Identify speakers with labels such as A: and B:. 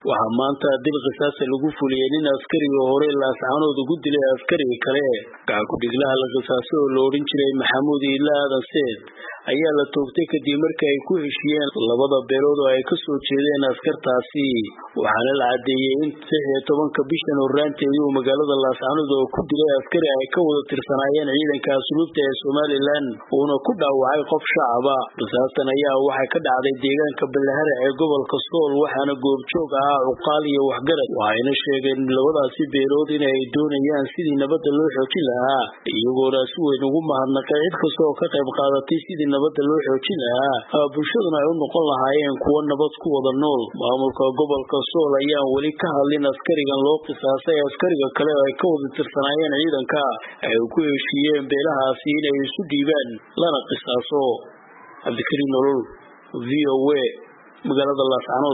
A: waxaa maanta dil qisaasa lagu fuliyey nin askariga hore laascaanood ugu dilay askariga kale gacankudhiglaha la qisaasay oo la odhan jiray maxamuud iila aadan seed ayaa la toogtay kadib markii ay ku heshiyeen labada beelood oo ay ka soo jeedeen askartaasi waxaana la caddeeyey in lix iyo tobanka bishan horraanteedii uu magaalada laascaanood oo ku dilay askari ay ka wada tirsanaayeen ciidanka asluubta ee somalilan uuna ku dhaawacay qof shacaba qisaastan ayaa waxay ka dhacday deegaanka ballahare ee gobolka sool waxaana goobjoog ahaa cuqaal iyo waxgarad waxayna sheegeen labadaasi beelood inay doonayaan sidii nabadda loo xoojin lahaa iyagoona si weyn ugu mahadnaqay cid kasta oo ka qayb qaadatay sidii nabadda loo xoojin lahaa bulshaduna ay u noqon lahaayeen kuwo nabad ku wada nool maamulka gobolka sool ayaan weli ka hadlin askarigan loo qisaasay askariga kale oo ay ka wada tirsanaayeen ciidanka ay ku heshiiyeen beelahaasi inay isu dhiibaan lana qisaaso cabdikariim nolol v o a magaalada laascanood